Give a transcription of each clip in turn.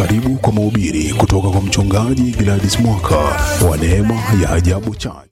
Karibu kwa mahubiri kutoka kwa mchungaji Gladys Mwaka wa Neema ya Ajabu Church.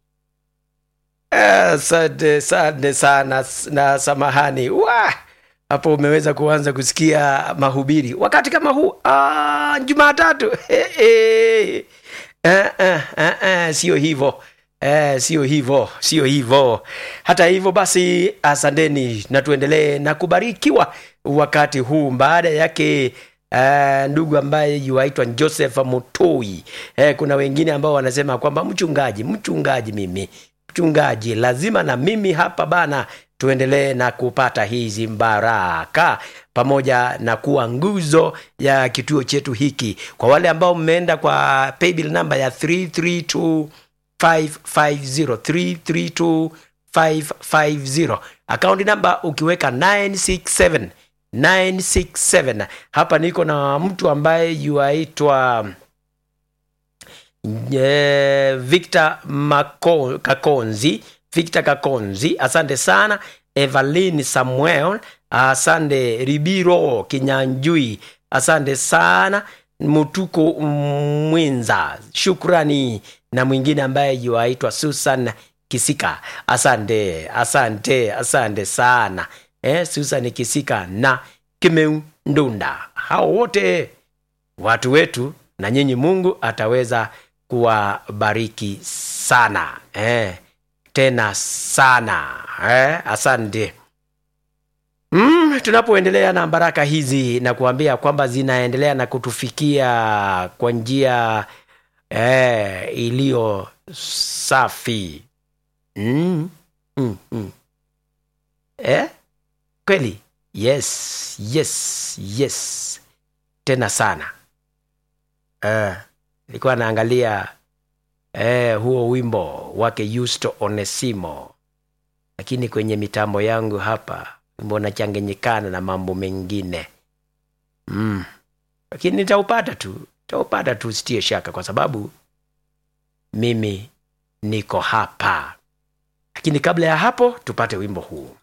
Asante asante sana na samahani wa hapo umeweza kuanza kusikia mahubiri wakati kama huu ah, Jumatatu eh, eh. Eh, eh, eh, eh, sio hivyo eh, sio hivyo sio hivyo. Hata hivyo basi, asanteni na tuendelee na kubarikiwa wakati huu baada yake Uh, ndugu ambaye yuaitwa Joseph Mutoi. Eh, kuna wengine ambao wanasema kwamba mchungaji, mchungaji, mimi mchungaji, lazima na mimi hapa bana tuendelee na kupata hizi baraka pamoja na kuwa nguzo ya kituo chetu hiki. Kwa wale ambao mmeenda kwa paybill namba ya 332550 332550 akaunti namba ukiweka 967 967 hapa niko na mtu ambaye yuaitwa eh, Victor Mako, Kakonzi Victor Kakonzi, asante sana. Evelyn Samuel, asante. Ribiro Kinyanjui, asante sana. Mutuko Mwinza, shukrani. Na mwingine ambaye yuaitwa Susan Kisika, asante asante asante sana eh, Susan Kisika na Kimeu Ndunda, hao wote watu wetu, na nyinyi Mungu ataweza kuwabariki sana eh, tena sana eh, asante. Mm, tunapoendelea na baraka hizi na kuambia kwamba zinaendelea na kutufikia kwa njia eh, iliyo safi mm, mm, mm. Eh? Kweli? Yes, yes, yes, tena sana eh, nilikuwa naangalia eh, huo wimbo wake Yusto Onesimo, lakini kwenye mitambo yangu hapa wimbo unachanganyikana na mambo mengine mm. Lakini nitaupata tu, nitaupata tu, sitie shaka, kwa sababu mimi niko hapa. Lakini kabla ya hapo tupate wimbo huu.